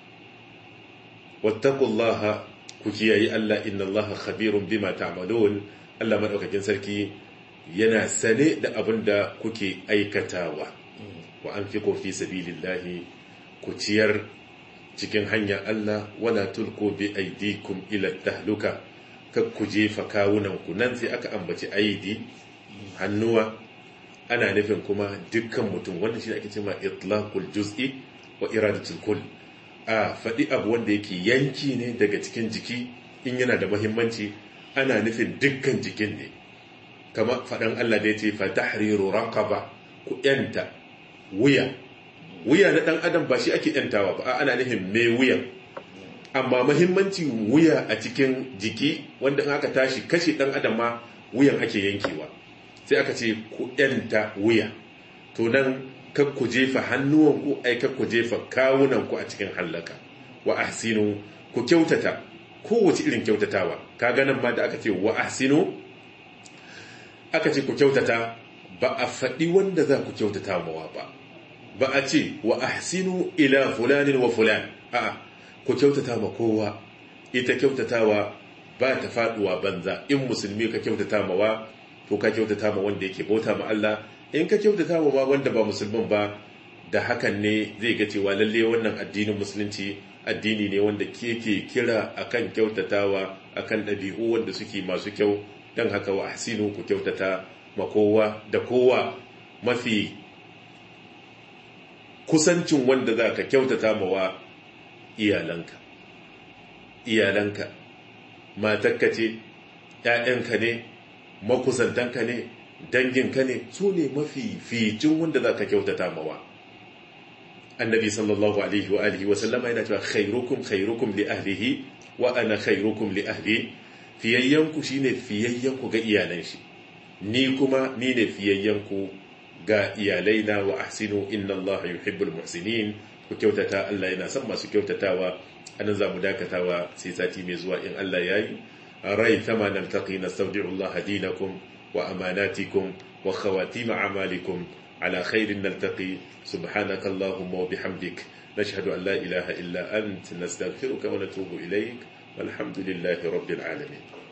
wattaqullaha ku kiyayi Allah inna Allah khabirun bima ta'malun Allah madaukakin sarki yana sane da abinda kuke aikatawa wa anfiqu fi sabilillahi ku ciyar cikin hanyar Allah wala tulku bi aidikum ila tahluka kar ku jefa kawunanku nan sai aka ambaci aidi hannuwa ana nufin kuma dukkan mutum wannan shi ake cewa itlaqul juz'i wa iradatul kull a faɗi abu wanda yake yanki ne daga cikin jiki in yana da muhimmanci ana nufin dukkan jikin ne kama faɗan Allah da ya ce fa tahriru raqaba ku yanta wuya wuya na ɗan adam ba shi ake yantawa ba ana nufin mai wuyan amma mahimmanci wuya a cikin jiki wanda in aka tashi kashe ɗan adam ma wuyan ake yankewa sai aka ce ku yanta wuya to nan kan ku jefa hannuwanku ai kan ku jefa kawunanku a cikin hallaka wa ahsinu ku kyautata kowace irin kyautatawa kaga nan ma da aka ce wa ahsinu aka ce ku kyautata ba a faɗi wanda za ku kyautata mawa ba ba a ce wa ahsinu ila fulanin wa fulan a'a ku kyautata ma kowa ita kyautatawa ba ta faduwa banza in musulmi ka kyautata mawa to ka kyautata ma wanda yake bauta ma Allah in ka kyautata ma wanda ba musulmin ba da hakan ne zai ga cewa lalle wannan addinin musulunci addini ne wanda ke kira akan kyautatawa akan ɗabi'u wanda suke masu kyau don haka wa ahsinu ku kyautata ma kowa da kowa mafi kusancin wanda za ka kyautata mawa iyalanka iyalanka matakka ce ‘ya'yanka ne makusantanka ne danginka ne su ne mafi ficin wanda za ka kyautata mawa annabi sallallahu alaihi wa alihi wasallama yana cewa khairukum khairukum li ahlihi wa ana khairukum li ahli fiyayyanku shine fiyayyanku ga iyalan shi ni kuma ni ne fiyayyanku ga iyalaina wa ahsinu inna Allah yuhibbul muhsinin ku kyautata Allah yana son masu kyautatawa anan zamu dakatawa sai sati mai zuwa in Allah yayi rai thama naltaqi nastawdi'u Allah dinakum wa amanatikum wa khawatim a'malikum على خير نلتقي سبحانك اللهم وبحمدك نشهد أن لا إله إلا أنت نستغفرك ونتوب إليك والحمد لله رب العالمين